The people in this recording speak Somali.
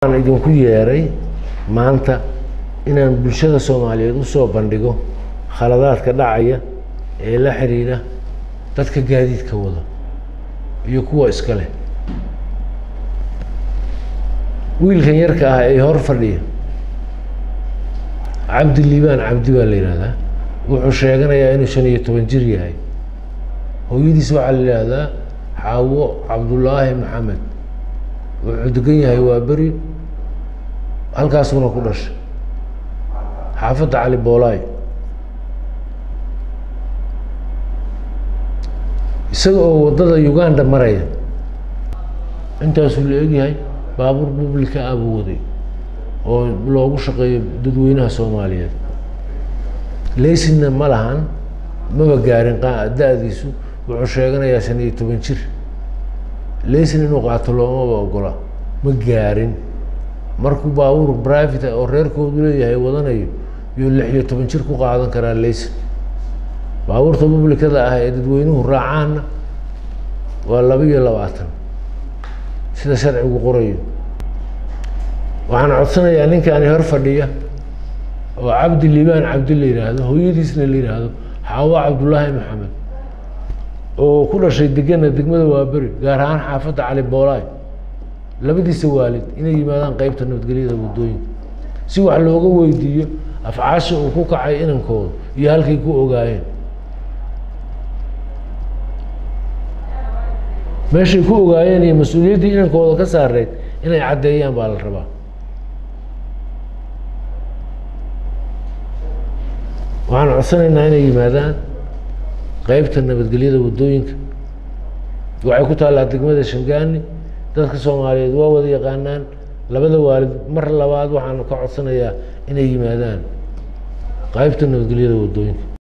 waxaan idinku yeeray maanta inaan bulshada soomaaliyeed usoo bandhigo khaladaadka dhacaya ee la xiriira dadka gaadiidka wada iyo kuwa iska leh wiilkan yarka ah ee hor fadhiya cabdi liibaan cabdi baa la yihahdaa wuxuu sheeganayaa inuu shan iyo toban jir yahay hooyadiis waxaa la yihahdaa xaawo cabdullaahi maxamed wuxuu degan yahay waa beri halkaasuna ku dhashay xaafadda cali boolaay isaga oo waddada uganda maraya intaasuu la egyahay baabuur publica ah buu waday oo loogu shaqeeyo dadweynaha soomaaliyeed leysinna ma lahan maba gaarin da-diisu wuxuu sheeganayaa shan iyo toban jir leysin inuu qaato loomaba ogola ma gaarin markuu baabuur private oo reerkoodu leeyahay wadanayo yuu lix iyo toban jir ku qaadan karaa leysin baabuurta publicada ah ee dadweynuhu raacaanna waa laba iyo labaatan sida sharcigu qorayo waxaan codsanayaa ninkaani hor fadhiya oo cabdi liibaan cabdi la yidhaahdo hooyadiisna la yidhaahdo xaawo cabdullaahi maxamed oo ku dhashay degana degmada waaberi gaar ahaan xaafadda cali boolaay labadiisa waalid inay yimaadaan qeybta nabadgelyada waddooyinka si wax looga weydiiyo afcaasha uu ku kacay inankooda iyo halkay ku ogaayeen meeshay ku ogaayeen iyo mas-uuliyaddii inankooda ka saareyd inay caddeeyaan baa la rabaa waxaan codsanaynaa inay yimaadaan qeybta nabadgelyada waddooyinka waxay ku taallaa degmada shangaani dadka soomaaliyeed waa wada yaqaanaan labada waalid mar labaad waxaan ka codsanayaa inay yimaadaan qeybta nabadgelyada waddooyinka